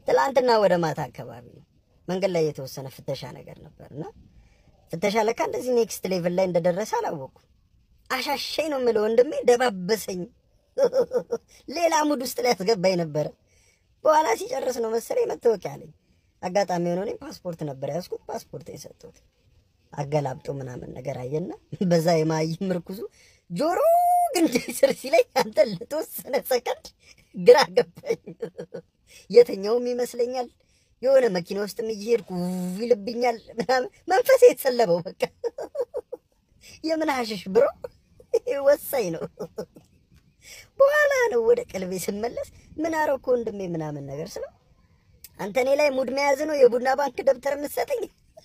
ትላንትና ወደ ማታ አካባቢ ነው መንገድ ላይ የተወሰነ ፍተሻ ነገር ነበር እና ፍተሻ ለካ እንደዚህ ኔክስት ሌቭል ላይ እንደደረሰ አላወኩም። አሻሸኝ ነው የምለው ወንድሜ፣ ደባበሰኝ። ሌላ ሙድ ውስጥ ላይ ያስገባኝ ነበረ። በኋላ ሲጨርስ ነው መሰለኝ መታወቂያ አለኝ። አጋጣሚ የሆነ እኔ ፓስፖርት ነበር ያዝኩት። ፓስፖርት የሰጡት አገላብጦ ምናምን ነገር አየና በዛ የማይ ምርኩዙ ጆሮ ግንዴ ስር ሲለኝ አንተ ለተወሰነ ሰከንድ ግራ ገባኝ። የተኛውም ይመስለኛል የሆነ መኪና ውስጥም እየሄድኩ ውው ይልብኛል ምናምን መንፈሴ የተሰለበው በቃ የምን ሀሽሽ ብሮ ወሳኝ ነው። በኋላ ነው ወደ ቀልቤ ስመለስ ምን አረኩ ወንድሜ ምናምን ነገር ስለው አንተ እኔ ላይ ሙድ መያዝ ነው የቡና ባንክ ደብተር የምትሰጠኝ?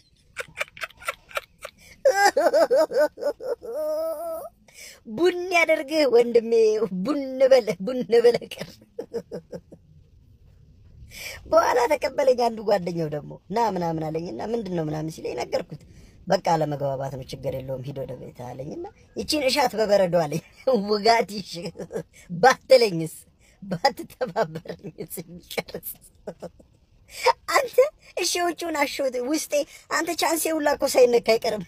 ቡን ያደርግህ ወንድሜ፣ ቡን በለ ቡን በለ ቅር በኋላ ተቀበለኝ። አንዱ ጓደኛው ደግሞ ና ምናምን አለኝና ምንድን ነው ምናምን ሲለኝ ነገርኩት። በቃ አለመግባባት ነው፣ ችግር የለውም ሂድ ወደ ቤት አለኝና ይቺን እሻት በበረዶ አለኝ። ውጋት ይሽ ባትለኝስ ባትተባበረኝስ የሚቀርስ አንተ እሺ ውጭውን አሸውት ውስጤ አንተ ቻንሴ ሁላ እኮ ሳይነካ አይቀርም።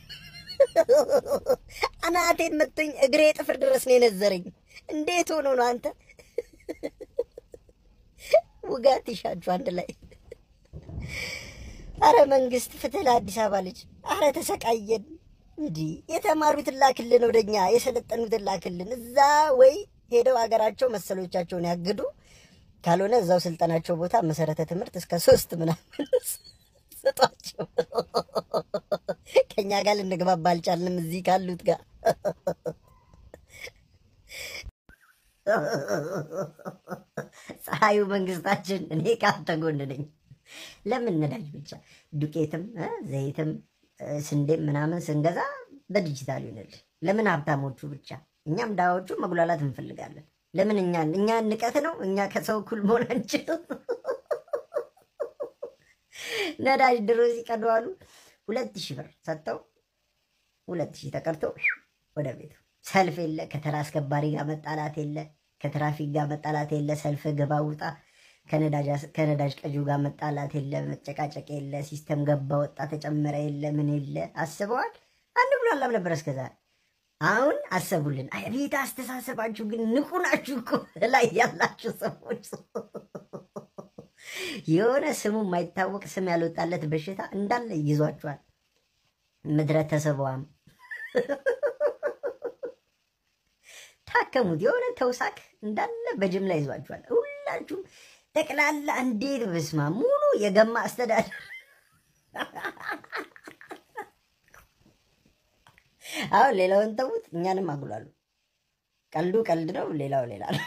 አናቴን መቶኝ እግሬ ጥፍር ድረስ ነው የነዘረኝ። እንዴት ሆኖ ነው አንተ ውጋት ይሻችሁ አንድ ላይ። አረ መንግስት ፍትህ ለአዲስ አበባ ልጅ። አረ ተሰቃየን። እንዲህ የተማሩትን ላክልን፣ ወደኛ የሰለጠኑትን ላክልን። እዛ ወይ ሄደው ሀገራቸው መሰሎቻቸውን ያግዱ፣ ካልሆነ እዛው ስልጠናቸው ቦታ መሰረተ ትምህርት እስከ ሶስት ምናምን ስጧቸው። ከኛ ጋር ልንግባባ አልቻልንም እዚህ ካሉት ጋር ፀሐዩ መንግስታችን፣ እኔ ከአንተ ጎን ነኝ። ለምን ነዳጅ ብቻ ዱቄትም እ ዘይትም እ ስንዴም ምናምን ስንገዛ በዲጂታል ይሆንል? ለምን ሀብታሞቹ ብቻ? እኛም ዳዎቹ መጉላላት እንፈልጋለን። ለምን እኛ እኛ ንቀት ነው? እኛ ከሰው እኩል መሆን አንችልም? ነዳጅ ድሮ ሲቀዱ አሉ ሁለት ሺህ ብር ሰጥተው ሁለት ሺህ ተቀርቶ ወደ ቤቱ ሰልፍ የለ፣ ከተራ አስከባሪ ጋር መጣላት የለ፣ ከትራፊክ ጋር መጣላት የለ፣ ሰልፍ ግባ ውጣ፣ ከነዳጅ ቀጂው ጋር መጣላት የለ፣ መጨቃጨቅ የለ፣ ሲስተም ገባ ወጣ ተጨመረ የለ፣ ምን የለ። አስበዋል። አንድ ብሎ አላም ነበር እስከዛሬ። አሁን አሰቡልን። አቤት አስተሳሰባችሁ ግን ንቁ ናችሁ እኮ ላይ ያላችሁ ሰዎች። የሆነ ስሙ የማይታወቅ ስም ያልወጣለት በሽታ እንዳለ ይዟችኋል። ምድረ ተሰቧም ታከሙት። የሆነ ተውሳክ እንዳለ በጅምላ ይዟችኋል። ሁላችሁም ጠቅላላ እንዴት በስማ ሙሉ የገማ አስተዳደር አሁን ሌላውን ተዉት፣ እኛንም አጉላሉ። ቀልዱ ቀልድ ነው፣ ሌላው ሌላ ነው።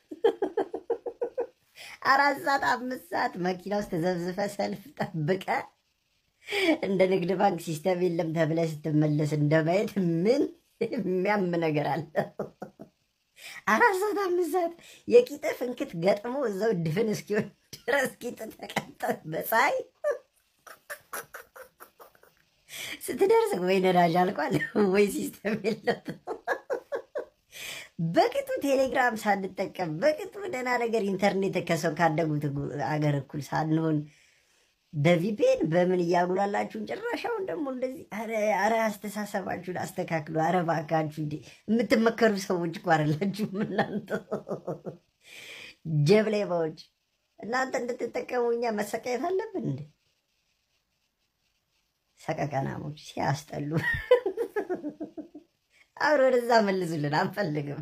አራት ሰዓት አምስት ሰዓት መኪና ውስጥ ተዘብዝፈ ሰልፍ ጠብቀ እንደ ንግድ ባንክ ሲስተም የለም ተብለ ስትመለስ እንደማየት ምን የሚያም ነገር አለ? አራት ሰዓት አምስት ሰዓት የቂጥ ፍንክት ገጥሞ እዛው ድፍን እስኪሆን ድረስ ቂጥ ተቀጠ በፀሐይ ስትደርስ ወይ ነዳጅ አልቋል ወይ ሲስተም የለም። በቅጡ ቴሌግራም ሳንጠቀም በቅጡ ደህና ነገር ኢንተርኔት ከሰው ካደጉት አገር እኩል ሳንሆን በቪፔን በምን እያጉላላችሁን ጭራሻውን ደግሞ እንደዚህ አረ አስተሳሰባችሁን አስተካክሉ። አረ እባካችሁ እንዴ የምትመከሩ ሰዎች እኮ አይደላችሁም እናንተ ጀብሌባዎች። እናንተ እንድትጠቀሙ እኛ መሰቃየት አለብን እንዴ? ሰቀቀናሞች ሲያስጠሉ። አሁን ወደዛ መልሱልን፣ አንፈልግም።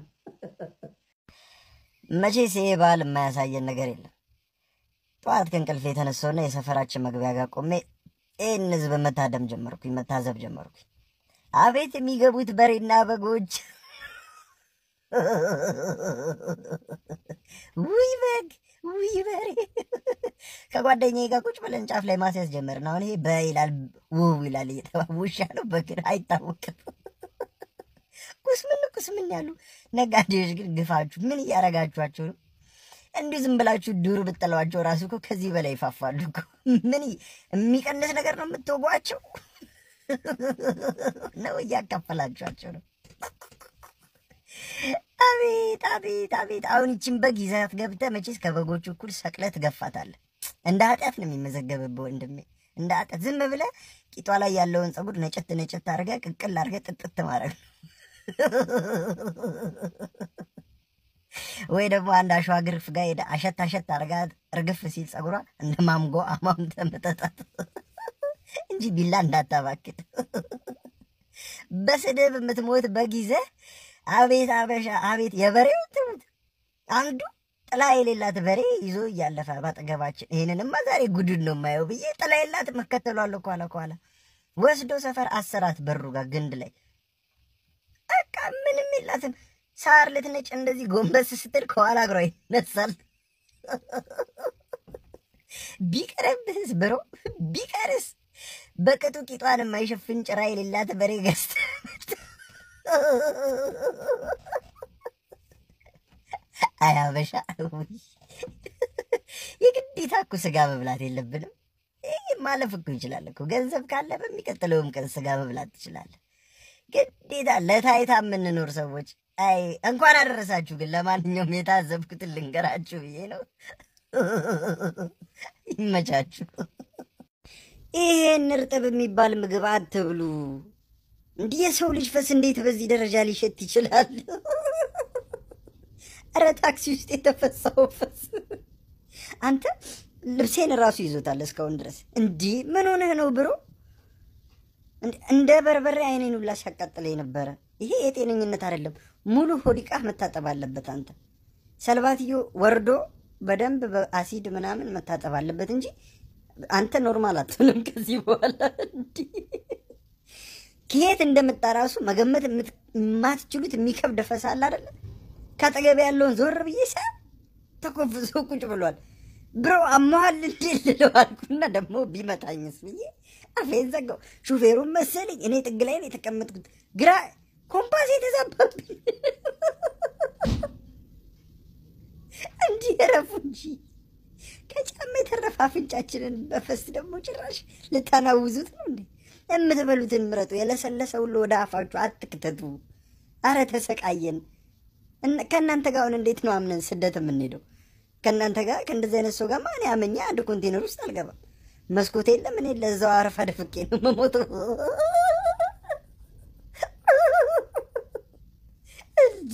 መቼስ ይሄ ባህል የማያሳየን ነገር የለም። ጠዋት ከእንቅልፍ የተነሳውና የሰፈራችን መግቢያ ጋር ቆሜ ይህን ህዝብ መታደም ጀመርኩኝ፣ መታዘብ ጀመርኩኝ። አቤት የሚገቡት በሬና በጎች! ውይ በግ፣ ውይ በሬ! ከጓደኛዬ ጋር ቁጭ ብለን ጫፍ ላይ ማስያዝ ጀመርን። አሁን ይሄ በ ይላል ውው ይላል እየተባ ውሻ ነው በግን አይታወቅም። ኩስምን ኩስምን ያሉ ነጋዴዎች ግን ግፋችሁ ምን እያረጋችኋቸው ነው? እንዲሁ ዝም ብላችሁ ዱር ብጥለዋቸው ራሱ እኮ ከዚህ በላይ ይፋፋሉ እኮ። ምን የሚቀንስ ነገር ነው የምትወጓቸው ነው? እያካፈላችኋቸው ነው። አቤት አቤት አቤት! አሁን ይችን በግ ይዛት ገብተህ መቼስ ከበጎቹ እኩል ሰቅለህ ትገፋታለህ። እንደ ኃጢአት ነው የሚመዘገብብህ ወንድሜ፣ እንደ ኃጢአት። ዝም ብለህ ቂጧ ላይ ያለውን ፀጉር ነጨት ነጨት አድርገህ ቅቅል አድርገህ ጥጥት ማድረግ ነው። ወይ ደግሞ አንድ አሸዋ ግርፍ ጋር ሄደህ አሸት አሸት አድርጋ እርግፍ ሲል ፀጉሯ እንደ ማምጎ አማምተህ መጠጣት እንጂ ቢላ እንዳታባክል። በስድብ የምትሞት በጊዜ አቤት አበሻ አቤት የበሬው ትሙት አንዱ ጥላ የሌላት በሬ ይዞ እያለፈ ባጠገባችን ይህንንማ ዛሬ ጉድን ነው የማየው ብዬ ጥላ የላት መከተሏለሁ። ኋላ ኋላ ወስዶ ሰፈር አሰራት በሩ ጋር ግንድ ላይ በቃ ምንም የላትም። ሳር ልትነጭ እንደዚህ ጎንበስ ስትል ከኋላ እግሯ ይነሳል። ቢቀርብህስ ብሮ ቢቀርስ በቅጡ ቂጧን የማይሸፍን ጭራ የሌላት በሬ ገዝተህ አያበሻ የግዴታ እኮ ስጋ መብላት የለብንም። ይህ ማለፍ እኮ ይችላል እኮ ገንዘብ ካለ በሚቀጥለውም ቀን ስጋ መብላት ትችላለህ። ግዴታ ለታይታ የምንኖር ሰዎች አይ እንኳን አደረሳችሁ። ግን ለማንኛውም የታዘብኩትን ልንገራችሁ ብዬ ነው። ይመቻችሁ። ይሄን እርጥብ የሚባል ምግብ አትብሉ። እንዲህ የሰው ልጅ ፈስ እንዴት በዚህ ደረጃ ሊሸት ይችላል? እረ ታክሲ ውስጥ የተፈሳው ፈስ አንተ ልብሴን እራሱ ይዞታል እስካሁን ድረስ። እንዲህ ምን ሆነህ ነው ብሮ? እንደ በርበሬ አይኔን ሁላ ሲያቃጥለኝ ነበረ። ይሄ የጤነኝነት አይደለም። ሙሉ ሆዲቃህ መታጠብ አለበት። አንተ ሰልባትዮ ወርዶ በደንብ በአሲድ ምናምን መታጠብ አለበት እንጂ አንተ ኖርማል አትሆንም ከዚህ በኋላ። እንዲህ ከየት እንደመጣ ራሱ መገመት የማትችሉት የሚከብድ ፈሳ አለ አይደለ? ከአጠገቤ ያለውን ዞር ብዬ ሳ ተኮፍሶ ቁጭ ብሏል። ብሮ አመሃል እንዴ ልለው አልኩና ደግሞ ቢመታኝስ ብዬ አፌን ዘጋው። ሹፌሩን መሰለኝ እኔ ጥግ ላይ ነው የተቀመጥኩት። ግራ ኮምፓስ የተዛባብኝ እንዲህ ረፉ እንጂ ከጫማ የተረፈ አፍንጫችንን በፈስ ደግሞ ጭራሽ ልታናውዙት ነው እንዴ? የምትበሉትን ምረጡ። የለሰለሰ ሁሉ ወደ አፋችሁ አትክተቱ። አረ ተሰቃየን። ከእናንተ ጋር አሁን እንዴት ነው አምነን ስደት የምንሄደው? ከእናንተ ጋር ከእንደዚህ አይነት ሰው ጋር ማን ያመኛ? አንድ ኮንቴነር ውስጥ አልገባም። መስኮት የለም። እኔ ለዛው አረፋ ደፍቄ ነው መሞተው እንጂ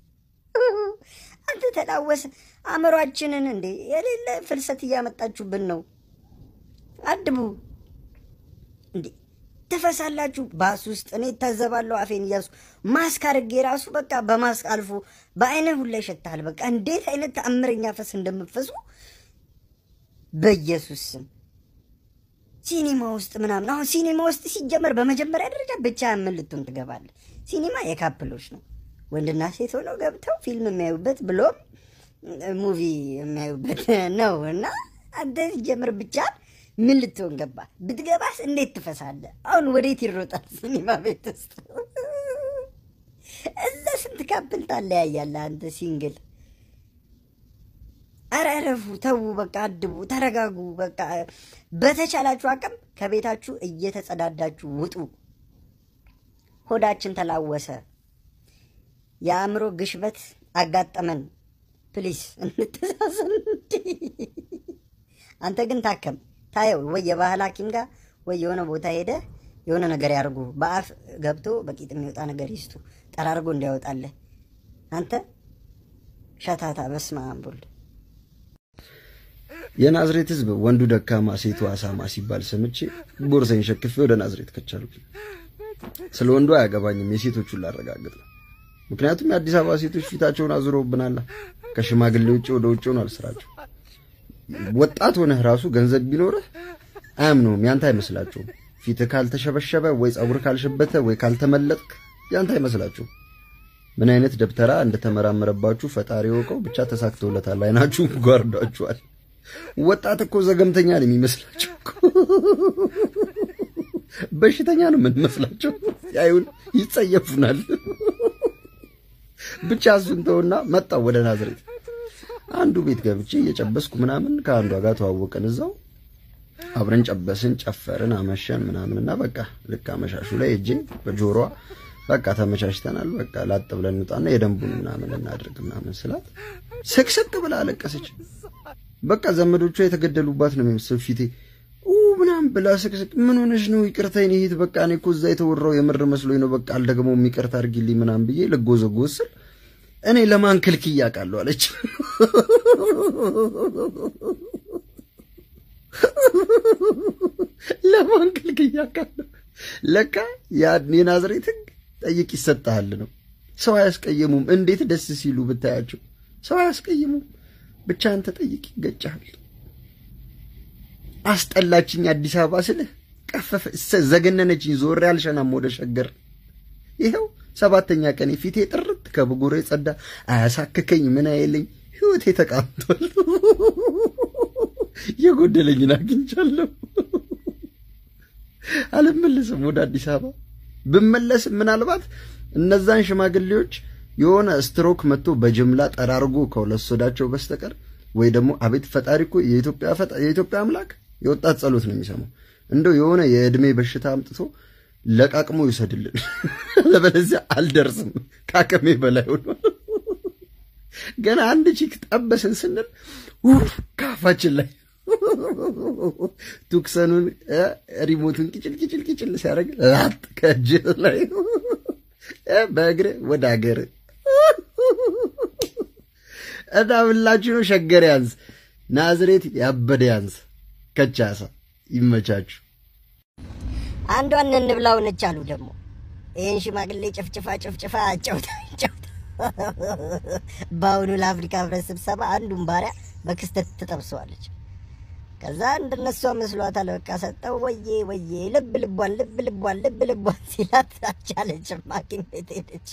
አንተ ተላወሰ አእምሯችንን እንዴ የሌለ ፍልሰት እያመጣችሁብን ነው። አድቡ እንዴ ትፈሳላችሁ። ባስ ውስጥ እኔ እታዘባለሁ። አፌን እያሱ ማስክ አድርጌ ራሱ በቃ በማስክ አልፎ በአይነ ሁላ ይሸታል። በቃ እንዴት አይነት ተአምረኛ ፈስ እንደምፈሱ በኢየሱስ ስም ሲኒማ ውስጥ ምናምን አሁን ሲኒማ ውስጥ ሲጀመር በመጀመሪያ ደረጃ ብቻ ምን ልትሆን ትገባለህ? ሲኒማ የካፕሎች ነው። ወንድና ሴት ሆነው ገብተው ፊልም የሚያዩበት ብሎም ሙቪ የሚያዩበት ነው እና አንተ ሲጀምር ብቻ ምን ልትሆን ገባ? ብትገባስ እንዴት ትፈሳለህ? አሁን ወዴት ይሮጣል? ሲኒማ ቤት ውስጥ እዛ ስንት ካፕል ታለያያለህ አንተ ሲንግል። ኧረ እረፉ፣ ተዉ፣ በቃ አድቡ፣ ተረጋጉ። በቃ በተቻላችሁ አቅም ከቤታችሁ እየተጸዳዳችሁ ውጡ። ሆዳችን ተላወሰ፣ የአእምሮ ግሽበት አጋጠመን። ፕሊስ እንተዛዘን። አንተ ግን ታከም ታየው ወይ የባህል ሐኪም ጋር ወይ የሆነ ቦታ ሄደ የሆነ ነገር ያርጉ። በአፍ ገብቶ በቂጥ የሚወጣ ነገር ይስጡ፣ ጠራርጎ እንዲያወጣለህ። አንተ ሸታታ፣ በስመ አብ ወልድ የናዝሬት ሕዝብ ወንዱ ደካማ ሴቱ አሳማ ሲባል ሰምቼ ቦርሳዬን ሸክፌ ወደ ናዝሬት ከቻልኩ። ስለ ወንዱ አያገባኝም፣ የሴቶቹን ላረጋግጥ ነው። ምክንያቱም የአዲስ አበባ ሴቶች ፊታቸውን አዙረውብናላ። ከሽማግሌ ውጭ ወደ ውጭ ሆኗል ስራቸው። ወጣት ሆነህ ራሱ ገንዘብ ቢኖርህ አያምነውም፣ ያንተ አይመስላቸውም። ፊትህ ካልተሸበሸበ ወይ ጸጉር ካልሸበተ ወይ ካልተመለጥክ ያንተ አይመስላቸውም። ምን አይነት ደብተራ እንደተመራመረባችሁ ፈጣሪ ወቀው። ብቻ ተሳክቶለታል። አይናችሁ ጓርዷችኋል። ወጣት እኮ ዘገምተኛ ነው የሚመስላቸው። በሽተኛ ነው የምንመስላቸው። ያዩን ይጸየፉናል። ብቻ እሱን ተውና መጣው ወደ ናዝሬት። አንዱ ቤት ገብቼ እየጨበስኩ ምናምን ከአንዷ ጋር ተዋወቀን። እዛው አብረን ጨበስን፣ ጨፈርን፣ አመሸን ምናምንና በቃ ልክ አመሻሹ ላይ እጄ በጆሮዋ በቃ ተመቻችተናል፣ በቃ ላጥ ብለን እንውጣና የደንቡን ምናምን እናድርግ ምናምን ስላት ስቅስቅ ብላ አለቀሰች። በቃ ዘመዶቿ የተገደሉባት ነው የሚመስለው ፊቴ ምናምን ብላ ስቅስቅ ምን ሆነሽ ነው? ይቅርታ የኔ እህት በቃ እኔ እኮ እዛ የተወራው የምር መስሎኝ ነው። በቃ አልደግመውም ይቅርታ አድርጊልኝ ምናምን ብዬ ልጎዘጎዝ ስል እኔ ለማን ክልክዬ አውቃለሁ አለች። ለማን ክልክዬ አውቃለሁ። ለካ የናዝሬት ሕግ ጠይቅ ይሰጥሃል ነው። ሰው አያስቀየሙም። እንዴት ደስ ሲሉ ብታያቸው ሰው አያስቀየሙም። ብቻ አንተ ጠይቅ ይገጫሃል። አስጠላችኝ አዲስ አበባ ስልህ ቀፈፈ ዘገነነችኝ። ዞሬ አልሸናም ወደ ሸገር። ይኸው ሰባተኛ ቀን ፊቴ ጥርት ከብጉሬ ጸዳ። አያሳክከኝ ምን አይለኝ ህይወቴ ተቃምቷል። የጎደለኝን አግኝቻለሁ። አልመለስም ወደ አዲስ አበባ። ብመለስም ምናልባት እነዛን ሽማግሌዎች የሆነ ስትሮክ መጥቶ በጅምላ ጠራርጎ ከወለሶዳቸው በስተቀር ወይ ደግሞ አቤት ፈጣሪ እኮ የኢትዮጵያ አምላክ የወጣት ጸሎት ነው የሚሰማው። እንደው የሆነ የእድሜ በሽታ አምጥቶ ለቃቅሞ ይውሰድልን። ለበለዚያ አልደርስም፣ ከአቅሜ በላይ ሆኗል። ገና አንድ ቺክ ጠበስን ስንል ካፋችን ላይ ቱክሰኑን ሪሞቱን ቂጭል ቂጭል ቂጭል ሲያደርግ ላጥ ከእጅ ላይ በእግር ወደ ሀገር እና ብላችሁ ነው። ሸገር ያንስ፣ ናዝሬት ያበደ ያንስ። ከቻሳ ይመቻችሁ። አንዷን እንብላው ነች አሉ ደግሞ ይህን ሽማግሌ ጭፍጭፋ ጭፍጭፋ አጫውታ አጫውታ በአሁኑ ለአፍሪካ ህብረት ስብሰባ አንዱን ባሪያ በክስተት ትጠብሰዋለች። ከዛ እንደነሷ መስሏታል። በቃ ሰጠው ወዬ ወዬ ልብ ልቧን ልብ ልቧን ልብ ልቧን ሲላት አልቻለችም። ሐኪም ቤት ሄደች።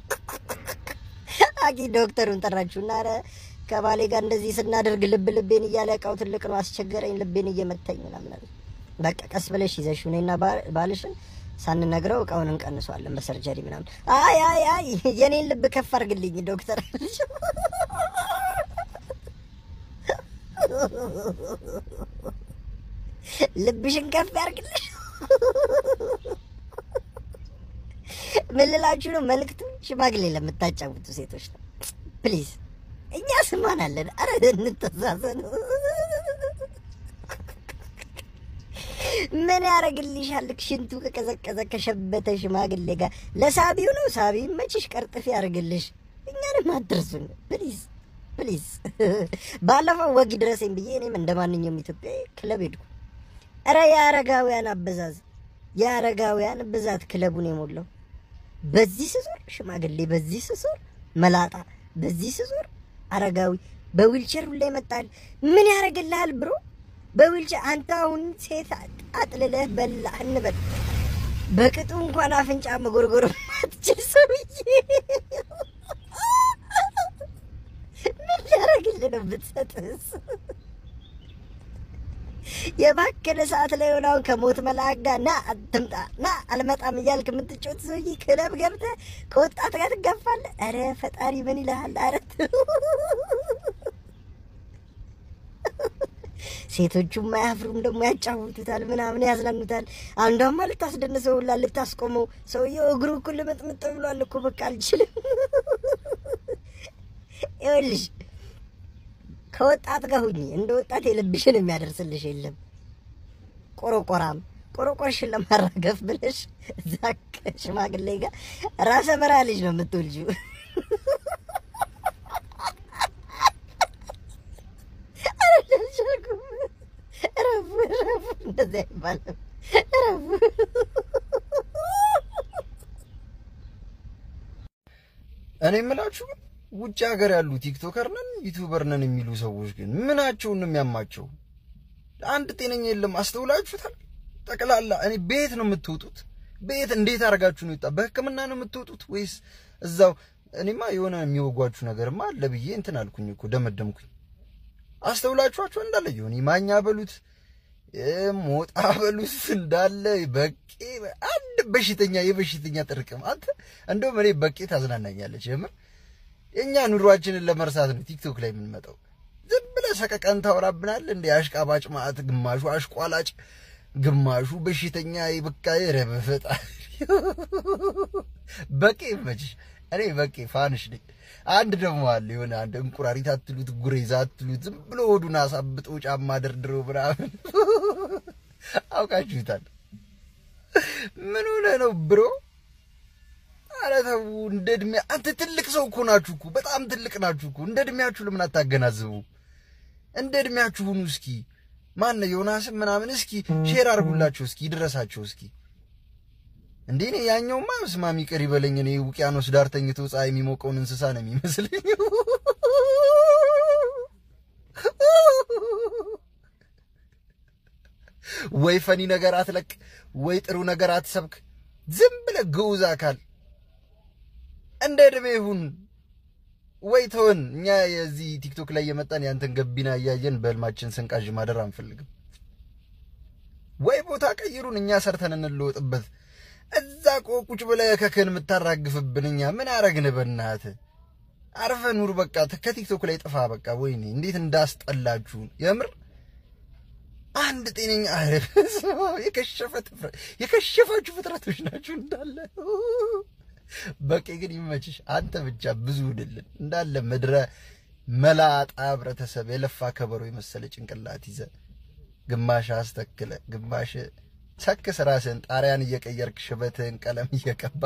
ሐኪም ዶክተሩን ጠራችሁና ኧረ ከባሌ ጋር እንደዚህ ስናደርግ ልብ ልቤን እያለ እቃው ትልቅ ነው አስቸገረኝ፣ ልቤን እየመታኝ ምናምን አለ። በቃ ቀስ ብለሽ ይዘሽ እኔና ባልሽን ሳንነግረው እቃውን እንቀንሷለን በሰርጀሪ ምናምን። አይ አይ አይ የኔን ልብ ከፍ አድርግልኝ ዶክተር አለች። ልብሽን ከፍ ያርግልሽ። ምን ልላችሁ ነው? መልዕክቱ ሽማግሌ ለምታጫውቱ ሴቶች ነው። ፕሊዝ እኛ ስማን አለን። አረ እንተዛዘን። ምን ያደርግልሻል? ሽንቱ ከቀዘቀዘ ከሸበተ ሽማግሌ ጋር ለሳቢው ነው። ሳቢው መችሽ ቀርጥፍ ያደርግልሽ። እኛንም አትርሱን ፕሊዝ ፕሊዝ። ባለፈው ወግ ድረሰኝ ብዬ እኔም እንደ ማንኛውም ኢትዮጵያዊ ክለብ ሄድኩ። እረ የአረጋውያን አበዛዝ የአረጋውያን ብዛት ክለቡን የሞላው በዚህ ስዞር ሽማግሌ፣ በዚህ ስዞር መላጣ፣ በዚህ ስዞር አረጋዊ በዊልቸር ሁላ ይመጣል። ምን ያደርግልሃል ብሮ በዊልቸር አንተ አሁን ሴት አጥልለህ በላ እንበል በቅጡ እንኳን አፍንጫ መጎርጎር ማትችል ሰውዬ ምን ሊያደርግልህ ነው ብትሰጥስ? የባከነ ሰዓት ላይ ሆናውን ከሞት መልአክ ጋር ና አትምጣ ና አልመጣም እያልክ የምትጮት ሰውዬ ክለብ ገብተህ ከወጣት ጋር ትጋፋለህ። ኧረ ፈጣሪ ምን ይልሃል? ኧረ ሴቶቹም አያፍሩም ደግሞ ያጫውቱታል፣ ምናምን ያዝናኑታል። አንዷማ ልታስደንሰው ሁላ ልታስቆመው፣ ሰውየው እግሩ እኮ ልምጥምጥ ብሏል እኮ በቃ አልችልም። ይኸውልሽ ከወጣት ጋር ሁኚ። እንደ ወጣት የልብሽን የሚያደርስልሽ የለም። ቆረቆራም ቆረቆርሽን ለማራገፍ ብለሽ እዛ ከሽማግሌ ጋር ራሰ በራ ልጅ ነው የምትወልጂው። ረፉ ረፉ፣ እንደዚያ አይባልም። ረፉ እኔ የምላችሁ ግን ውጭ ሀገር ያሉ ቲክቶከር ነን ዩቲዩበር ነን የሚሉ ሰዎች ግን ምናቸውን ነው የሚያማቸው? አንድ ጤነኛ የለም። አስተውላችሁታል? ጠቅላላ እኔ ቤት ነው የምትወጡት? ቤት እንዴት አድርጋችሁ ነው ይወጣ? በሕክምና ነው የምትወጡት ወይስ እዛው? እኔማ የሆነ የሚወጓችሁ ነገርማ አለ ብዬ እንትን አልኩኝ እኮ ደመደምኩኝ። አስተውላችኋቸው እንዳለ የሆነ ማኛ በሉት ሞጣ በሉት እንዳለ በቄ አንድ በሽተኛ የበሽተኛ ጥርቅም። አንተ እንደውም እኔ በቄ ታዝናናኛለች የምር የእኛ ኑሯችንን ለመርሳት ነው ቲክቶክ ላይ የምንመጣው። ዝም ብለህ ሰቀቀን ታወራብናል እንደ አሽቃባጭ ማዕት፣ ግማሹ አሽቋላጭ፣ ግማሹ በሽተኛ። በቃ ኧረ በፈጣሪ በቄ ይመችሽ። እኔ በቃ ፋንሽ ነኝ። አንድ ደግሞ አለ የሆነ አንድ እንቁራሪት አትሉት ጉሬዛ አትሉት ዝም ብሎ ሆዱን አሳብጦ ጫማ ደርድሮ ምናምን አውቃችሁታል። ምን ሆነ ነው ብሮ? ኧረ ተው እንደ እድሜ አንተ ትልቅ ሰው እኮ ናችሁ እኮ በጣም ትልቅ ናችሁ እኮ። እንደ እድሜያችሁ ለምን አታገናዝቡ? እንደ እድሜያችሁ ሁኑ እስኪ። ማን ዮናስም ምናምን እስኪ ሼር አድርጉላቸው እስኪ ይድረሳቸው እስኪ። እንዴ እኔ ያኛውማ ስማሚ ቅር ይበለኝ። እኔ ውቅያኖስ ዳር ተኝቶ ፀሐይ የሚሞቀውን እንስሳ ነው የሚመስለኝ። ወይ ፈኒ ነገር አትለቅ፣ ወይ ጥሩ ነገር አትሰብክ። ዝም ብለህ ግዑዝ አካል እንደ ዕድሜ ይሁን ወይ ተወን። እኛ የዚህ ቲክቶክ ላይ የመጣን ያንተን ገቢና እያየን በህልማችን ስንቃዥ ማደር አንፈልግም። ወይ ቦታ ቀይሩን፣ እኛ ሰርተን እንለወጥበት። እዛ ቆ ቁጭ ብለህ ከክን የምታራግፍብን እኛ ምን አረግን? በእናትህ አርፈ ኑር። በቃ ከቲክቶክ ላይ ጥፋ። በቃ ወይኔ እንዴት እንዳስጠላችሁ የምር አንድ ጤነኛ አረፍ የከሸፈ የከሸፋችሁ ፍጥረቶች ናችሁ እንዳለ። በቂ ግን ይመችሽ። አንተ ብቻ ብዙ ውድልን እንዳለ ምድረ መላጣ ህብረተሰብ የለፋ ከበሮ የመሰለ ጭንቅላት ይዘ ግማሽ አስተክለ ግማሽ ሰክስ ራስህን ጣሪያን እየቀየርክ ሽበትህን ቀለም እየቀባ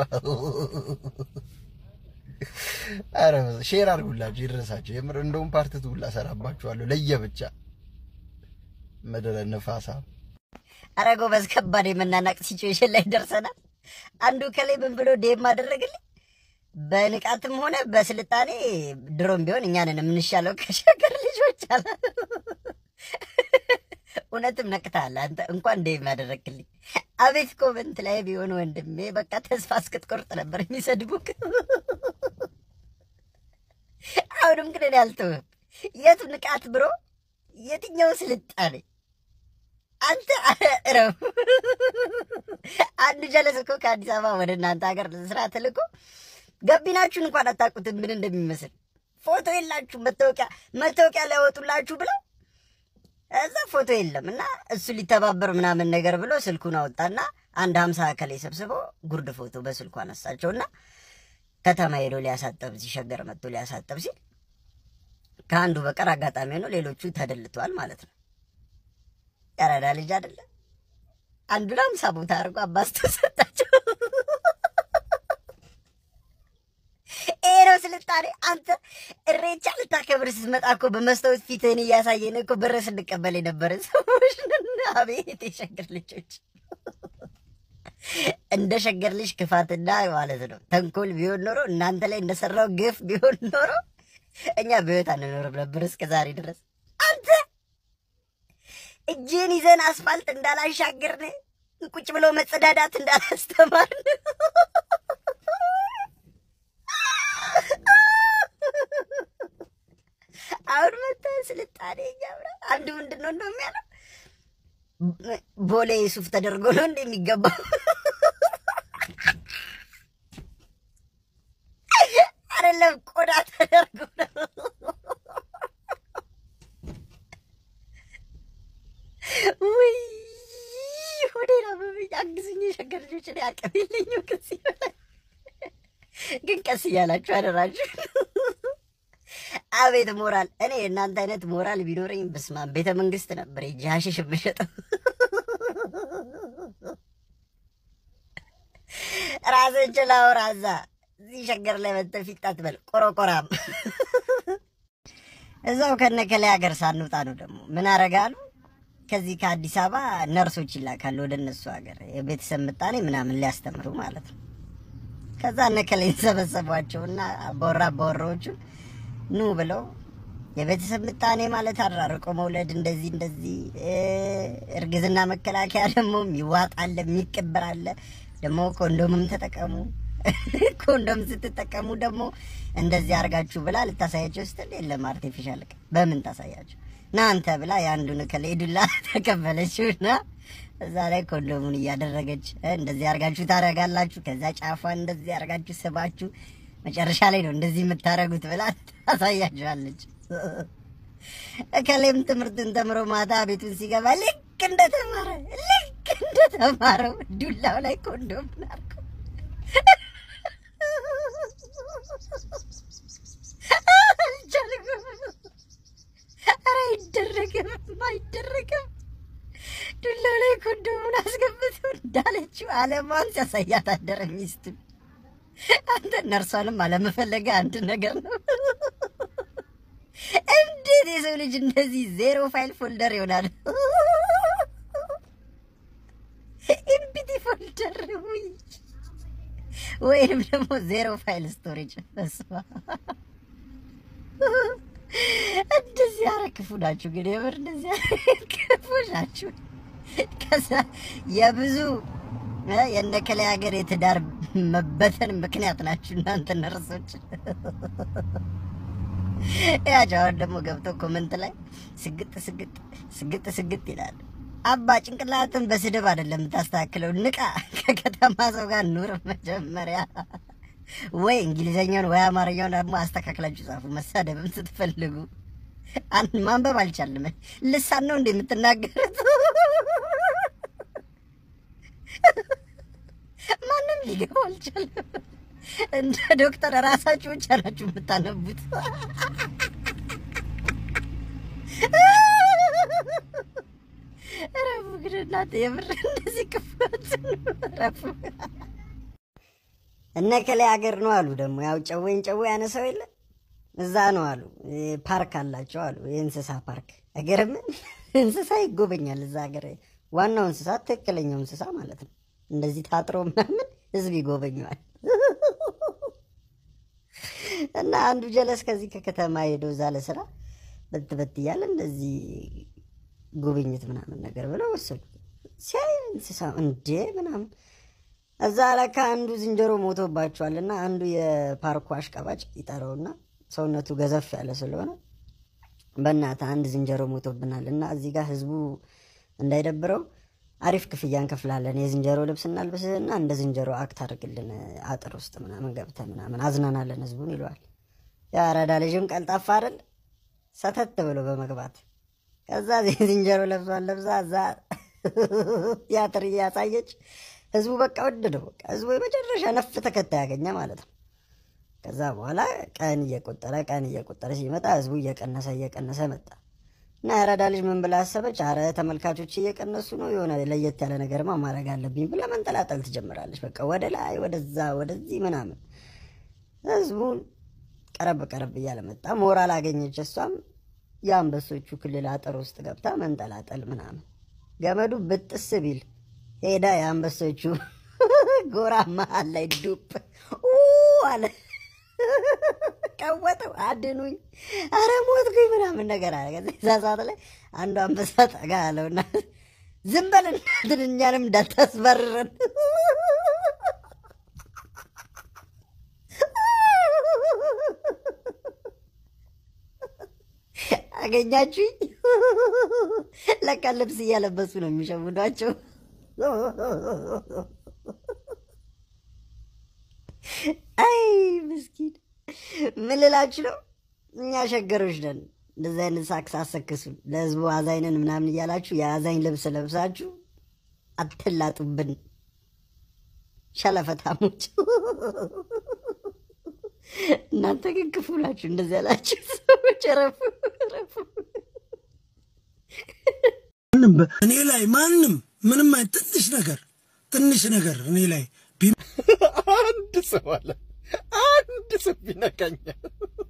አረ ሼር አድርጉላችሁ ይድረሳቸው። የምር እንደውም ፓርትቱ ሁላ ሰራባችኋለሁ ለየብቻ ምድረ ነፋሳ አረ ጎበዝ፣ ከባድ የመናናቅ ሲቹዌሽን ላይ ደርሰናል። አንዱ ከላይ ምን ብሎ ዴም አደረግልኝ። በንቃትም ሆነ በስልጣኔ ድሮም ቢሆን እኛንን የምንሻለው ከሸገር ልጆች አለ። እውነትም ነቅተሃል አንተ። እንኳን ዴም ያደረግልኝ። አቤት ኮመንት ላይ ቢሆን ወንድሜ፣ በቃ ተስፋ እስክትቆርጥ ነበር የሚሰድቡክ። አሁንም ግን እኔ አልተውህም። የቱ ንቃት ብሮ፣ የትኛው ስልጣኔ አንተ እረው። አንድ ጀለስ እኮ ከአዲስ አበባ ወደ እናንተ ሀገር ስራ ተልኮ ገቢናችሁን እንኳን አታውቁትም ምን እንደሚመስል። ፎቶ የላችሁ መታወቂያ መታወቂያ ሊያወጡላችሁ ብለው እዛ ፎቶ የለም እና እሱ ሊተባበር ምናምን ነገር ብሎ ስልኩን አወጣና አንድ ሀምሳ ከላይ ሰብስቦ ጉርድ ፎቶ በስልኩ አነሳቸውና ከተማ ሄዶ ሊያሳጠብ ሲሸገር መጥቶ ሊያሳጠብ ሲል ከአንዱ በቀር አጋጣሚ ሆኖ ሌሎቹ ተደልተዋል ማለት ነው። ያራዳ ልጅ አይደለም። አንዱን አምሳ ቦታ አድርጎ አባስቶ ሰጣቸው። ይሄ ነው ስልጣኔ። አንተ እሬቻ ልታከብር ስትመጣ እኮ በመስታወት ፊትህን እያሳየን እኮ ብር ስንቀበል የነበረ ሰዎች ነን። አቤት የሸገር ልጆች! እንደ ሸገር ልጅ ክፋትና ማለት ነው ተንኮል ቢሆን ኖሮ እናንተ ላይ እንደሰራው ግፍ ቢሆን ኖሮ እኛ በህይወት አንኖርም ነበር እስከ ዛሬ ድረስ አንተ እጅን ይዘን አስፋልት እንዳላሻገርን ቁጭ ብሎ መጸዳዳት እንዳላስተማርን አሁን መተ ስልጣኔ እያምራ አንዱ ምንድን ነው እንደው የሚያለው ቦሌ ሱፍ ተደርጎ ነው እንደ የሚገባው አይደለም፣ ቆዳ ተደርጎ ነው። ውይ ሆዴ ነው በብኝ አግዝኝ። የሸገር ልጆች ላይ አቅም የለኝም። ከዚህ በላይ ግን ቀስ እያላችሁ አደራችሁ። አቤት ሞራል! እኔ እናንተ አይነት ሞራል ቢኖረኝ በስመ ቤተ መንግስት ነበር ሄጄ ሀሺሽ የምሸጠው። ራስን ችላው ራዛ እዚህ ሸገር ላይ መጥተህ ፊት አትበል ቆረቆራም። እዛው ከነከላይ ሀገር ሳንወጣ ነው ደግሞ ምን አረጋሉ ከዚህ ከአዲስ አበባ ነርሶች ይላካሉ ወደ እነሱ ሀገር የቤተሰብ ምጣኔ ምናምን ሊያስተምሩ ማለት ነው። ከዛ እነከላይ ሰበሰቧቸውና አባወራ አባወራዎቹን ኑ ብለው የቤተሰብ ምጣኔ ማለት አራርቆ መውለድ እንደዚህ እንደዚህ፣ እርግዝና መከላከያ ደግሞ ይዋጣል የሚቀበር አለ። ደግሞ ኮንዶምም ተጠቀሙ። ኮንዶም ስትጠቀሙ ደግሞ እንደዚህ አርጋችሁ ብላ ልታሳያቸው ስትል የለም አርቲፊሻል በምን ታሳያቸው ናንተ ብላ የአንዱን ከሌዱላ ተቀበለችውና እዛ ላይ ኮንዶሙን እያደረገች እንደዚህ አርጋችሁ ታረጋላችሁ። ከዛ ጫፏን እንደዚህ አርጋችሁ ስባችሁ መጨረሻ ላይ ነው እንደዚህ የምታረጉት ብላ ታሳያችኋለች። እከሌም ትምህርትን ተምሮ ማታ ቤቱን ሲገባ ልክ እንደተማረ ልክ እንደተማረው ዱላው ላይ ኮንዶም ናርኩ አይደረግም አይደረግም። ዱላው ላይ ኮንዶሙን አስገብቶ እንዳለችው አለማን ሲያሳያት አደረ ሚስቱ። አንተ ነርሷንም አለመፈለገ አንድ ነገር ነው። እንዴት የሰው ልጅ እንደዚህ ዜሮ ፋይል ፎልደር ይሆናል? ኢምፒቲ ፎልደር ውይ ወይንም ደግሞ ዜሮ ፋይል ስቶሬጅ በስመ አብ። እንደዚህ ኧረ ክፉ ናችሁ ግን የምር እንደዚህ ኧረ ክፉ ናችሁ። ከዛ የብዙ እ የነከሌ ሀገር የትዳር መበተን ምክንያት ናችሁ እናንተ ነርሶች። ያቸው አሁን ደግሞ ገብተው ኮመንት ላይ ስግጥ ስግጥ ስግጥ ስግጥ ይላል። አባ ጭንቅላትን በስድብ አይደለም የምታስተካክለው፣ ንቃ። ከከተማ ሰው ጋር ኑር መጀመሪያ። ወይ እንግሊዘኛውን ወይ አማርኛውን ደግሞ አስተካክላችሁ ጻፉ። መሳደብም ስትፈልጉ አንድ ማንበብ አልቻልም። ልሳን ነው እንደ የምትናገሩት? ማንም ሊገባው አልቻለም። እንደ ዶክተር ራሳችሁ ብቻ ናችሁ የምታነቡት። ረፉ ግን እናንተ የምር እንደዚህ ክፋትን ረፉ። እነ ከላይ ሀገር ነው አሉ ደግሞ ያው ጨዌን ጨዌ ያነሳው የለ እዛ ነው አሉ ፓርክ አላቸው አሉ የእንስሳ ፓርክ አይገርምም? እንስሳ ይጎበኛል እዛ ሀገር ዋናው እንስሳ ትክክለኛው እንስሳ ማለት ነው። እንደዚህ ታጥሮ ምናምን ህዝብ ይጎበኘዋል። እና አንዱ ጀለስ ከዚህ ከከተማ ሄዶ እዛ ለስራ በት በት እያለ እንደዚህ ጉብኝት ምናምን ነገር ብለው ወሰዱ። ሲያይ እንስሳ እንዴ ምናምን እዛ ለካ አንዱ ዝንጀሮ ሞቶባቸዋል። እና አንዱ የፓርኩ አሽቀባጭ ይጠራውና ሰውነቱ ገዘፍ ያለ ስለሆነ በእናትህ አንድ ዝንጀሮ ሞቶብናል እና እዚህ ጋር ህዝቡ እንዳይደብረው አሪፍ ክፍያ እንከፍላለን። የዝንጀሮ ልብስ እናልብስህና እንደ ዝንጀሮ አክት አድርግልን አጥር ውስጥ ምናምን ገብተህ ምናምን አዝናናለን ህዝቡን ይለዋል። የአራዳ ልጅም ቀልጣፋ አይደል ሰተት ብሎ በመግባት ከዛ ዝንጀሮ ለብሷን ለብሳ እዛ ቲያትር እያሳየች ህዝቡ በቃ ወደደው። በቃ ህዝቡ የመጨረሻ ነፍ ተከታይ ያገኘ ማለት ነው። ከዛ በኋላ ቀን እየቆጠረ ቀን እየቆጠረ ሲመጣ ህዝቡ እየቀነሰ እየቀነሰ መጣ እና የአራዳ ልጅ ምን ብላ አሰበች? አረ ተመልካቾች እየቀነሱ ነው፣ የሆነ ለየት ያለ ነገርማ ማድረግ አለብኝ ብላ መንጠላጠል ትጀምራለች። በቃ ወደ ላይ ወደዛ ወደዚህ ምናምን ህዝቡን ቀረብ ቀረብ እያለ መጣ። ሞራል አገኘች። እሷም የአንበሶቹ ክልል አጥር ውስጥ ገብታ መንጠላጠል ምናምን ገመዱ ብጥስ ቢል ሄዳ የአንበሶቹ ጎራ መሀል ላይ ዱብ አለ። ቀወጠው፣ አድኑኝ፣ አረ ሞትኩኝ ምናምን ነገር አለ። ከዛ እዛ ሰዓት ላይ አንዱ አንበሳ ጠጋ አለውና ዝም በል እናትን እኛንም እንዳታስበርረን አገኛችሁኝ። ለካ ልብስ እያለበሱ ነው የሚሸውዷቸው። አይ ምስኪን ምን ልላችሁ ነው? እኛ ሸገሮች ነን። እንደዚህ አይነት ሳክስ አሰክሱን ለህዝቡ አዛኝነን ምናምን እያላችሁ የአዛኝ ልብስ ለብሳችሁ አትላጡብን ሸለፈታሞች። እናንተ ግን ክፉ ናችሁ። እንደዚህ ያላችሁ ሰዎች ረፉ ረፉ። ማንም በ- እኔ ላይ ማንም ምንም አይ ትንሽ ነገር ትንሽ ነገር እኔ ላይ ቢ- አንድ ሰው አለ አንድ ሰው ቢነካኛል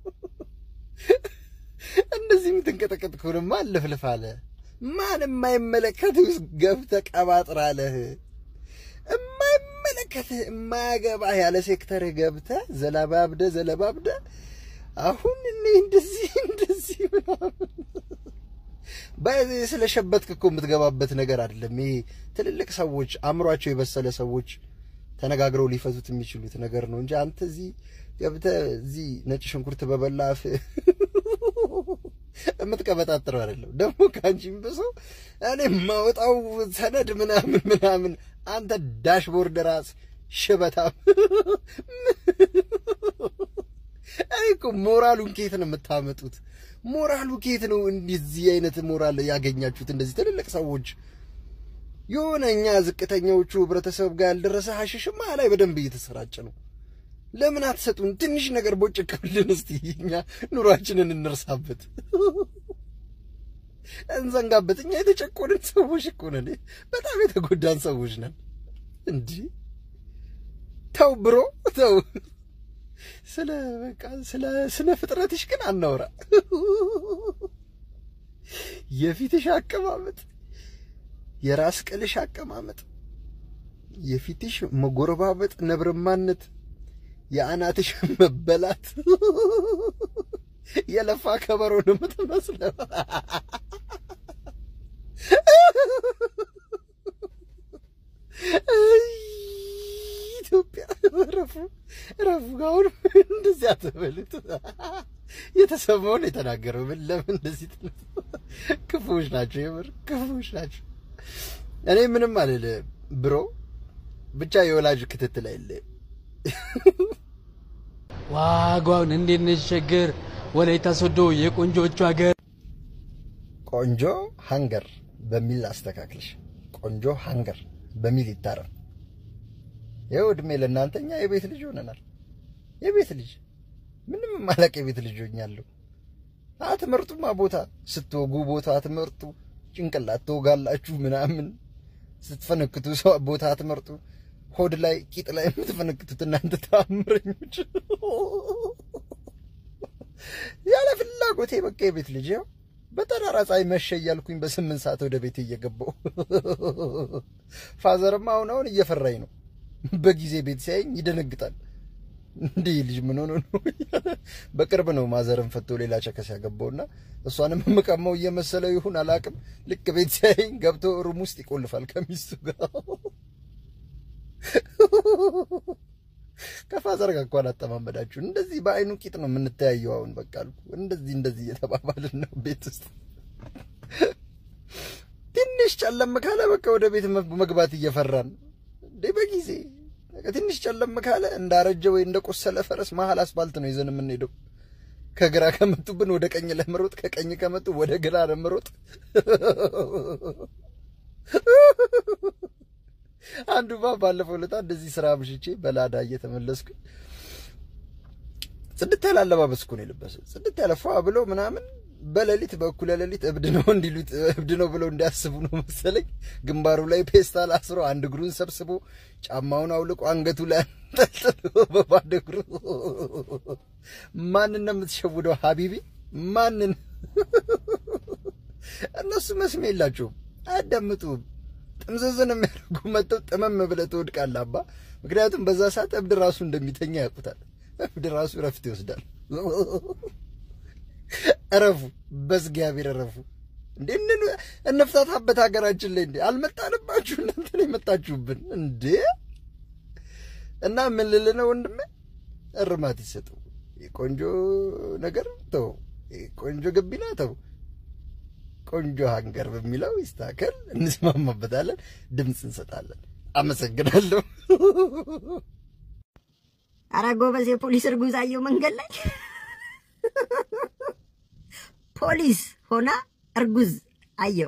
እንደዚህ የምትንቀጠቀጥ ከሆነማ አለፍልፍ አለ ማን የማይመለከት ውስጥ ገብተህ ቀባጥራለህ የማይመለከትህ የማያገባህ ያለ ሴክተርህ ገብተህ ዘለባብደ ዘለባብደ አሁን እኔ እንደዚህ እንደዚህ ምናምን በዚህ ስለሸበትክ እኮ የምትገባበት ነገር አይደለም። ይሄ ትልልቅ ሰዎች አእምሯቸው የበሰለ ሰዎች ተነጋግረው ሊፈቱት የሚችሉት ነገር ነው እንጂ አንተ እዚህ ገብተህ እዚህ ነጭ ሽንኩርት በበላ አፍ የምትቀበጣጥረው አይደለም። ደግሞ ከአንቺም ብሰው እኔ የማወጣው ሰነድ ምናምን ምናምን አንተ ዳሽቦርድ ራስ ሽበታም አይ እኮ ሞራሉን ከየት ነው የምታመጡት? ሞራሉ ከየት ነው እንደዚህ አይነት ሞራል ያገኛችሁት? እንደዚህ ትልልቅ ሰዎች የሆነ እኛ ዝቅተኛዎቹ ህብረተሰብ ጋር ያልደረሰ ሀሽሽማ ላይ በደንብ እየተሰራጨ ነው። ለምን አትሰጡን? ትንሽ ነገር ቦጭቅልን እስቲ እኛ ኑሯችንን እንርሳበት። እንዘንጋበት። እኛ የተጨቆንን ሰዎች እኮ ነን። በጣም የተጎዳን ሰዎች ነን። እንዲህ ተው ብሮ ተው። ስለ በቃ ስለ ስነ ፍጥረትሽ ግን አናውራ። የፊትሽ አቀማመጥ፣ የራስ ቅልሽ አቀማመጥ፣ የፊትሽ መጎረባበጥ፣ ነብርማነት፣ የአናትሽ መበላት የለፋ ከበሮ ነው የምትመስለው። ኢትዮጵያ ረፉ ረፉ። አሁን እንደዚህ አትበሉት። የተሰማውን የተናገረው ምን ለምን እንደዚህ ትሉት? ክፉዎች ናቸው፣ የምር ክፉዎች ናቸው። እኔ ምንም አልልም ብሮ፣ ብቻ የወላጅ ክትትል አይለይም። ዋጋውን እንዴት ነሽ ሸገር ወላይታ ሶዶ የቆንጆቹ ሀገር ቆንጆ ሃንገር በሚል አስተካክልሽ። ቆንጆ ሃንገር በሚል ይታረም። ይኸው እድሜ ለእናንተ እኛ የቤት ልጅ ሆነናል። የቤት ልጅ ምንም ማለቅ የቤት ልጅ ሆኛለሁ። አትመርጡማ ቦታ ስትወጉ ቦታ አትመርጡ። ጭንቅላት ትወጋላችሁ ምናምን ስትፈነክቱ ሰው ቦታ አትመርጡ። ሆድ ላይ ቂጥ ላይ የምትፈነክቱት እናንተ ተአምረኞች። ያለ ፍላጎቴ በቃ የቤት ልጅ ያው በጠራራ ፀሐይ መሸ እያልኩኝ በስምንት ሰዓት ወደ ቤት እየገባው ፋዘርማ አሁን አሁን እየፈራኝ ነው። በጊዜ ቤት ሲያየኝ ይደነግጣል። እንዲህ ልጅ ምን ሆኖ ነው? በቅርብ ነው ማዘርን ፈቶ ሌላ ቸከስ ያገባውና እሷንም የምቀማው እየመሰለው ይሁን አላቅም። ልክ ቤት ሲያየኝ ገብቶ ሩም ውስጥ ይቆልፋል ከሚስቱ ጋር። ከፋዘር ጋር እንኳን አጠማመዳችሁ እንደዚህ በአይኑ ቂጥ ነው የምንተያየው። አሁን በቃ አልኩ እንደዚህ እንደዚህ እየተባባልን ነው ቤት ውስጥ። ትንሽ ጨለም ካለ በቃ ወደ ቤት መግባት እየፈራን እንዴ በጊዜ ትንሽ ጨለም ካለ እንዳረጀ ወይ እንደቆሰለ ፈረስ መሀል አስፋልት ነው ይዘን የምንሄደው። ከግራ ከመጡብን ወደ ቀኝ ለመሮጥ፣ ከቀኝ ከመጡ ወደ ግራ ለመሮጥ። አንዱ ባ ባለፈው ዕለት እንደዚህ ስራ ምሽቼ በላዳ እየተመለስኩ ጽድት ያለ አለባበስ እኮ ነው የለበሰው። ጽድት ያለ ፏ ብሎ ምናምን በሌሊት በእኩለ ሌሊት እብድ ነው እንዲሉት እብድ ነው ብለው እንዲያስቡ ነው መሰለኝ። ግንባሩ ላይ ፔስታል አስሮ አንድ እግሩን ሰብስቦ ጫማውን አውልቆ አንገቱ ላይ አንጠልጥሎ በባዶ እግሩ ማንን ነው የምትሸውደው ሀቢቢ? ማንን? እነሱ መስሜ የላቸውም፣ አያዳምጡም። ጥምዝዝን የሚያደርጉ መጥተው ጥመም ብለህ ትወድቃለህ አባ። ምክንያቱም በዛ ሰዓት እብድ ራሱ እንደሚተኛ ያውቁታል። እብድ ራሱ እረፍት ይወስዳል። እረፉ፣ በእግዚአብሔር እረፉ። እንዴ እንፍታታበት ሀገራችን ላይ እንዴ አልመጣንባችሁ፣ እናንተ ነው የመጣችሁብን እንዴ። እና ምን ልልህ ነው ወንድሜ፣ እርማት ይሰጠው። ቆንጆ ነገር ተው፣ ቆንጆ ገቢና ተው፣ ቆንጆ ሀንገር በሚለው ይስተካከል፣ እንስማማበታለን፣ ድምፅ እንሰጣለን። አመሰግናለሁ። አረ ጎበዝ፣ የፖሊስ እርጉዝ አየሁ መንገድ ላይ ፖሊስ ሆና እርጉዝ አየው።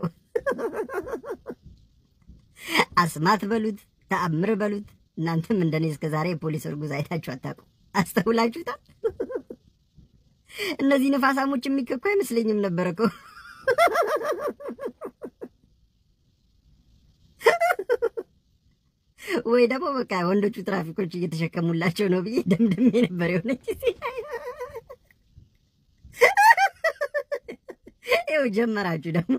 አስማት በሉት ተአምር በሉት። እናንተም እንደኔ እስከ ዛሬ የፖሊስ እርጉዝ አይታችሁ አታውቁም። አስተውላችሁታል? እነዚህ ነፋሳሞች የሚከኩ አይመስለኝም ነበር እኮ። ወይ ደግሞ በቃ ወንዶቹ ትራፊኮች እየተሸከሙላቸው ነው ብዬ ደምድሜ ነበር የሆነች ይኸው ጀመራችሁ ደግሞ።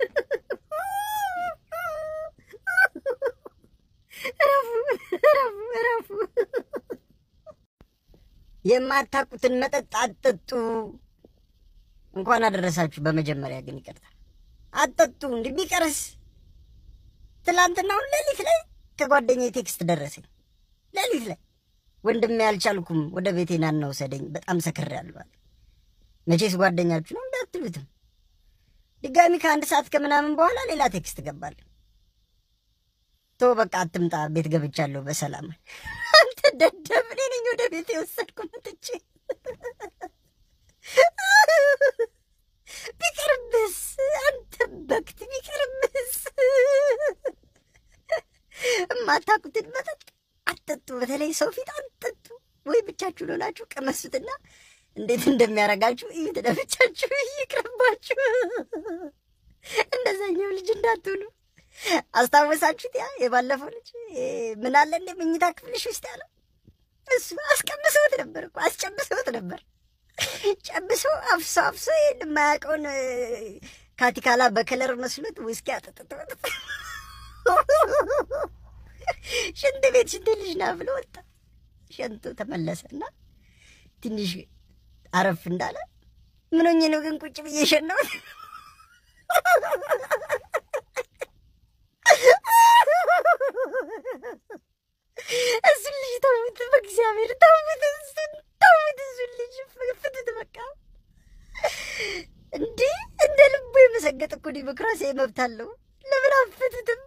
እረፉ እረፉ እረፉ። የማታውቁትን መጠጥ አትጠጡ። እንኳን አደረሳችሁ። በመጀመሪያ ግን ይቅርታ አትጠጡ። እንዲህ ቢቀርስ ትላንትናውን ሌሊት ላይ ከጓደኛዬ ቴክስት ደረሰኝ። ሌሊት ላይ ወንድሜ አልቻልኩም፣ ወደ ቤቴ ና እና ውሰደኝ፣ በጣም ሰክሬያለሁ አለ። መቼስ ጓደኛችሁ ነው እንዳትሉትም ድጋሚ ከአንድ ሰዓት ከምናምን በኋላ ሌላ ቴክስት ገባል። ቶ በቃ አትምጣ፣ ቤት ገብቻለሁ በሰላም። አንተ ደደብ፣ እኔ ነኝ ወደ ቤት የወሰድኩ መጥቼ። ቢቀርብስ አንተ በክት ቢቀርብስ። የማታውቁትን መጠጥ አትጠጡ፣ በተለይ ሰው ፊት አትጠጡ። ወይ ብቻችሁን ሆናችሁ ቀመሱትና እንዴት እንደሚያደርጋችሁ እዩት። ለብቻችሁ ይቅርባችሁ። እንደዛኛው ልጅ እንዳትሆኑ። አስታወሳችሁት? ያ የባለፈው ልጅ እ፣ ምን አለ እንደ መኝታ ክፍልሽ ውስጥ ያለው እሱ አስቀምሰውት ነበር እኮ አስጨብሰውት ነበር። ጨብሶ አፍሶ አፍሶ ይሄን የማያውቀውን እ፣ ካቲካላ በከለር መስሎት ውስኪ አጠጥቶት ሽንት ቤት ሽንት ልጅ ና ብሎ ወጣ። ሸንቶ ተመለሰና ትንሽ አረፍ እንዳለ ምን ሆኜ ነው ግን ቁጭ ብዬ ሸናሁት? እሱን ልጅ ተውት፣ በእግዚአብሔር ተውት፣ እሱን ተውት፣ እሱን ልጅ ፍቱት በቃ። እንዴ እንደ ልቡ የመሰገጥ እኮ ዲሞክራሲያዊ መብት አለው። ለምን አፍቱትም?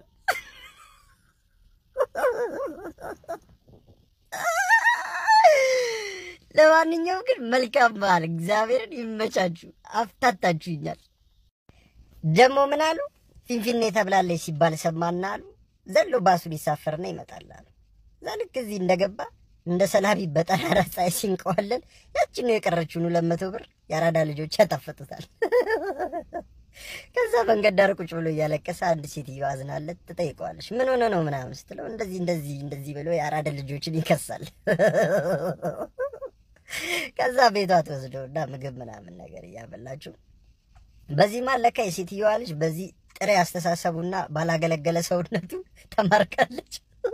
ለማንኛውም ግን መልካም በዓል፣ እግዚአብሔርን ይመቻችሁ። አፍታታችሁኛል። ደግሞ ምን አሉ? ፊንፊኔ ተብላለች ሲባል ሰማና አሉ ዘሎ ባሱ ሊሳፈርና ይመጣል አሉ። እዛ ልክ እዚህ እንደገባ እንደ ሰላቢ በጠራራ ፀሐይ ሲንቀዋለን ያችን ነው የቀረችውን ሁለት መቶ ብር የአራዳ ልጆች ያጣፈጡታል። ከዛ መንገድ ዳር ቁጭ ብሎ እያለቀሰ አንድ ሴትዮ አዝናለት ትጠይቀዋለች። ምን ሆነ ነው ምናምን ስትለው እንደዚህ እንደዚህ እንደዚህ ብሎ የአራዳ ልጆችን ይከሳል። ከዛ ቤቷ ትወስደውና ምግብ ምናምን ነገር እያበላችሁ በዚህ ማለካ የሴትዮዋ ልጅ በዚህ ጥሬ አስተሳሰቡና ባላገለገለ ሰውነቱ ተማርካለች።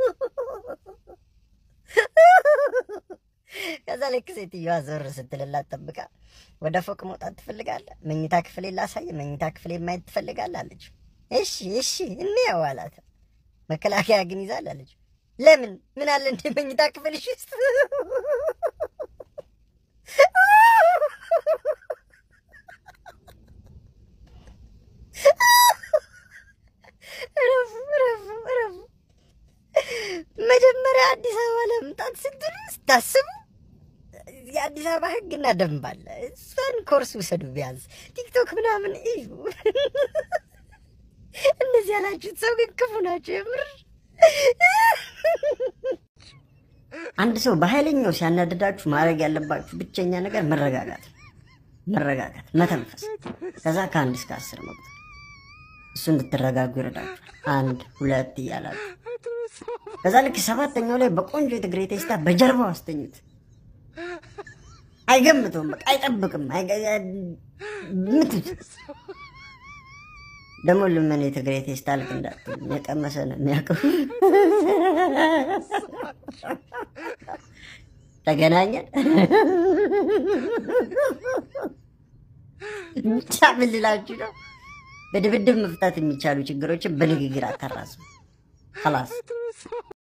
ከዛ ልክ ሴትዮዋ ዞር ስትልላት ጠብቃ ወደ ፎቅ መውጣት ትፈልጋለህ? መኝታ ክፍሌ ላሳየ፣ መኝታ ክፍሌ ማየት ትፈልጋለህ አለች። እሺ እሺ እንየው አላት። መከላከያ ግን ይዛል አለች። ለምን ምን አለ እንደ መኝታ ክፍልሽ ውስጥ እረፉ እረፉ እረፉ። መጀመሪያ አዲስ አበባ ለመምጣት ስትሉ ስታስቡ የአዲስ አበባ ሕግና ደንብ አለ። እሷን ኮርስ ውሰዱ ቢያንስ ቲክቶክ ምናምን እዩ። እንደዚህ ያላችሁት ሰው ግን ክፉ ናቸው የምር። አንድ ሰው በኃይለኛው ሲያናድዳችሁ ማድረግ ያለባችሁ ብቸኛ ነገር መረጋጋት ነው። መረጋጋት፣ መተንፈስ፣ ከዛ ከአንድ እስከ አስር መቁጠር። እሱ እንድትረጋጉ ይረዳችኋል። አንድ ሁለት እያላችሁ ከዛ ልክ ሰባተኛው ላይ በቆንጆ የትግሬ ቴስታ በጀርባው አስተኙት። አይገምተውም፣ በቃ አይጠብቅም። ምቱት። ደግሞ ልመን የትግሬ ቴስታ ልክ እንዳትል የቀመሰ ነው የሚያውቀው። ተገናኘን ብቻ ምን ልላችሁ ነው? በድብድብ መፍታት የሚቻሉ ችግሮችን በንግግር አታራሱ። خلاص